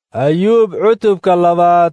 ayuub cutubka labaad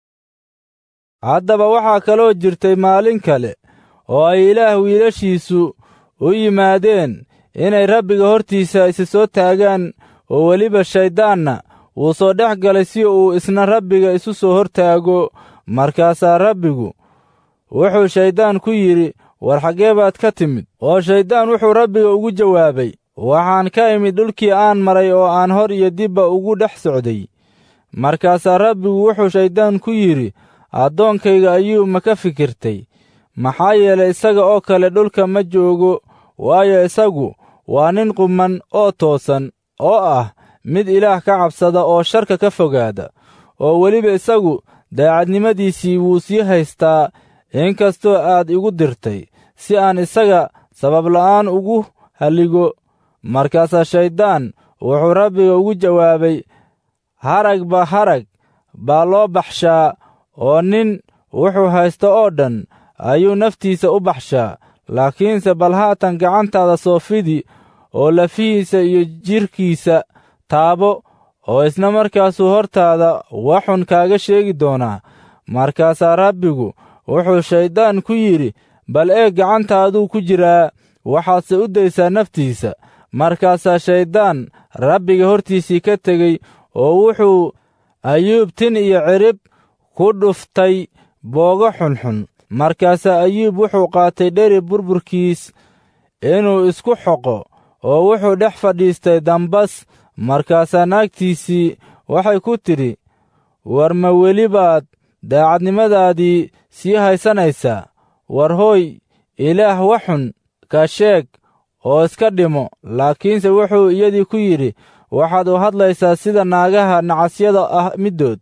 haddaba waxaa kaloo jirtay maalin kale oo ay ilaah wiilashiisu u yimaadeen inay rabbiga hortiisa isi soo taagaan oo weliba shayddaanna wuu soo dhex galay si uu isna rabbiga isu soo hortaago markaasaa rabbigu wuxuu shayddaan ku yidhi war xaggee baad ka timid oo shayddaan wuxuu rabbiga ugu jawaabay waxaan ka imid dhulkii aan maray oo aan hor iyo dibba ugu dhex socday markaasaa rabbigu wuxuu shayddaan ku yidhi addoonkayga ayuu ma ka fikirtay maxaa yeelay isaga oo kale dhulka ma joogo waayo isagu waa nin qumman oo toosan oo ah mid ilaah ka cabsada oo sharka ka fogaada oo weliba isagu daacadnimadiisii wuu sii haystaa inkastoo aad igu dirtay si aan isaga sababla'aan ugu halligo markaasaa shayddaan wuxuu rabbiga ugu jawaabay haragba harag baa loo baxshaa oo nin wuxuu haysto oo dhan ayuu naftiisa u baxshaa laakiinse bal haatan gacantaada soo fidi oo lafihiisa iyo jidhkiisa taabo oo isna markaasuu hortaada waxun kaaga sheegi doonaa markaasaa rabbigu wuxuu shayddaan ku yidhi bal eeg gacantaaduu ku jiraa waxaadse u daysaa naftiisa markaasaa shayddaan rabbiga hortiisii ka tegey oo wuxuu ayuub tin iyo cirib ku dhuftay boogo xunxun markaasaa ayuub wuxuu qaatay dheri burburkiis inuu isku xoqo oo wuxuu dhex fadhiistay dambas markaasaa naagtiisii waxay ku tidhi war ma weli baad daacadnimadaadii sii haysanaysaa war hooy ilaah waxun ka sheeg oo iska dhimo laakiinse wuxuu iyadii ku yidhi waxaad u hadlaysaa sida naagaha nacasyada ah middood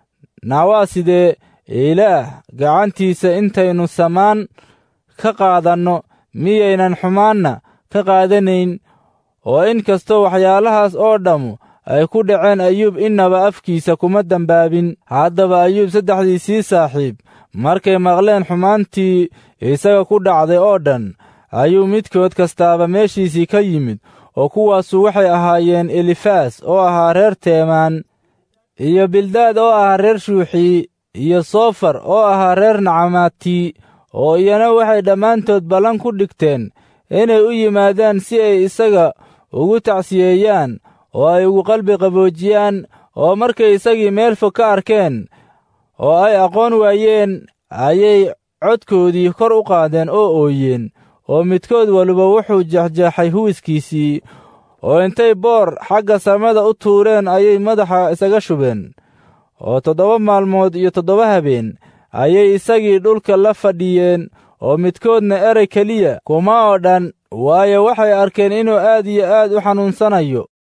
naawaa sidee ilaah gacantiisa intaynu samaan ka qaadanno miyaynan xumaanna ka qaadanayn oo in kastoo waxyaalahaas oo dhammu ay ku dhaceen ayuub innaba afkiisa kuma dembaabin haddaba ayuub saddexdiisii saaxiib markay maqleen xumaantii isaga ku dhacday oo dhan ayuu midkood kastaaba meeshiisii ka yimid oo kuwaasu waxay ahaayeen elifaas oo ahaa reer teemaan iyo bildaad oo ahaa reer shuuxii iyo soofar oo ahaa reer nacamaati oo iyana waxay dhammaantood ballan ku dhigteen inay u yimaadaan si ay isaga ugu tacsiyeeyaan oo ay ugu qalbi qaboojiyaan oo markay isagii meel fog ka arkeen oo ay aqoon waayeen ayay codkoodii kor u qaadeen oo ooyeen oo midkood waliba wuxuu jeexjeexay huwiskiisii oo intay boor xagga samada u tuureen ayay madaxa isaga shubeen oo toddoba maalmood iyo toddoba habeen ayay isagii dhulka la fadhiyeen oo midkoodna erey keliya kuma oo dhan waayo waxay arkeen inuu aad iyo aad u xanuunsanayo